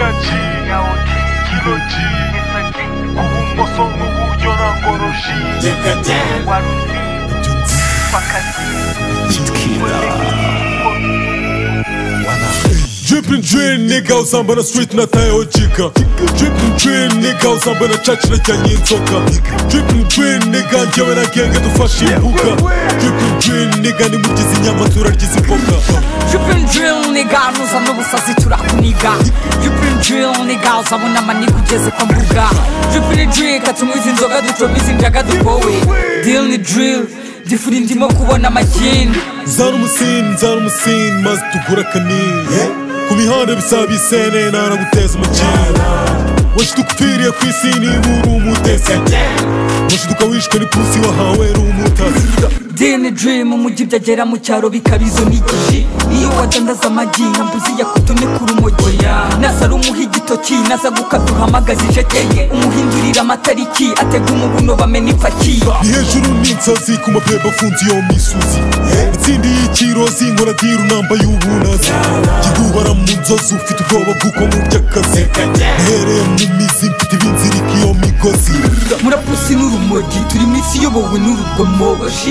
이어지냐오지 길어지 구운모소 누구 연한거로시 와루지 빡한지 Drippin' dream, nigga, uzamba na street na tayo ojika Drippin' dream, nigga, uzamba na church na jyanye inzoka Drippin' dream, nigga, njyewe na genge dufashe imbuga Drippin' dream, nigga, nimugize inyama turarya izi mboga Drippin' drill nigga ruza n'ubusazi turakuniga Drippin' drill nigga uzabona amaniga ugeze ku mbuga Drippin' drill katunywiza inzoga ducomiza injaga dukowe Deal ni drill difura indimo kubona amajyini Zana umusin, zana umusin, maze tugura akanini Ku mihanda bisaba isene, ntanaguteza umukino Washi dukupfiriye ku isi niba uri umutesi Washi dukawishwe n'ipusi wahawe uri umutasi Deal ni drill mu mujyi byagera mu cyaro bikaba izo n'igihe Iyo wadandaza amagi nkambuzi yakutone ku rumogi Nasara umuha igitoki naza gukaduhamagaza ijeteye Umuhindurira amatariki atega umubuno bamena ipaki ni hejuru n'insazi ku mapeba afunze iyo misozi itsinda y'ikirozi nkora diru nambaye ubunazi gihubara mu nzozi ufite ubwoba bw'uko mu by'akazi uhereye mu mizi mfite ibinzirika iyo migozi murapusi n'urumogi turi mu isi iyobowe n'urugomo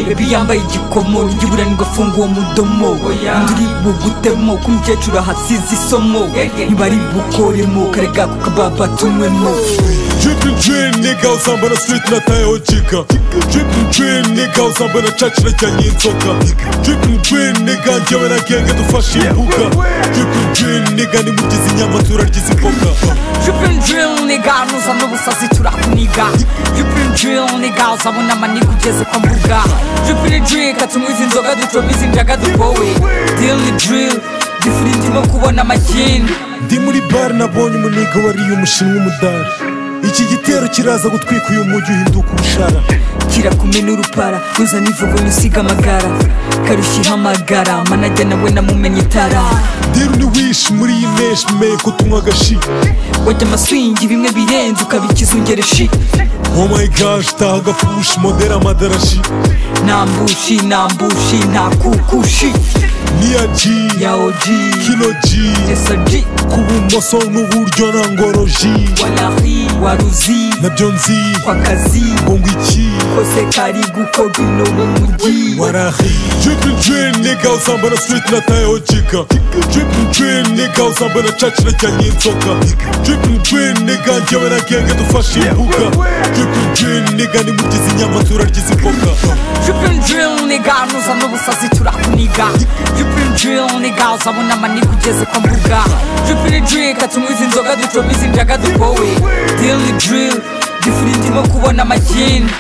bebi yambaye igikomo ijya ibura n'ingafunga uwo mudomo nduri bugutemo ko umukecuru ahasize isomo ntibari bukoremo karega ku kababa tunywemo dripping dream nigga uzamba na street na tayo jika dripping dream nigga uzamba na church na jyanye inzoka dripping dream nigga njyewe na genge dufashe imbuga dripping dream nigga nimugize inyama turarya izi mboga Drippin' drill nigga nuza n'ubusazi turakuniga Drippin' drill nigga uzabona amaniga ugeze ku mbuga Drippin' drill katunywiza inzoga ducomiza injaga dukowe Deal ni drill gifura indimo kubona amajyini ndi muri bare nabonye umuniga wariye umushinwa umudari iki gitero kiraza gutwika uyu mujyi uhinduka ubushara kirakumena urupara ruza n'ivugo nisiga amagara karushyiraho amagara manajya nawe namumenye itara diru ni wishi muri iyi neshi meye ko tunywa agashi wajya amaswingi bimwe birenze ukabikizungereshi oh my gosh taha agafushi modera amadarashi nta mbushi nta mbushi nta kukushi niya ji ya oji kino ji jesaji ku bumoso n'uburyo na ngoroji walahi waruzi nabyo nzi kwa kazi ngo ngo iki kose kari gukorwa ino mu mujyi warahi dripping dream nigga uzamba na street na tayo jika dripping dream nigga uzamba na church na jyanye inzoka dripping dream nigga njyewe na genge dufashe imbuga dripping dream nigga nimugize inyama turarya izi mboga Drippin' drill nigga nuza n'ubusazi turakuniga Drippin' drill nigga uzabona amaniga ugeze ku mbuga Drippin' drill katunywiza inzoga ducomiza injaga dukowe Deal ni drill gifura indimo kubona amajyini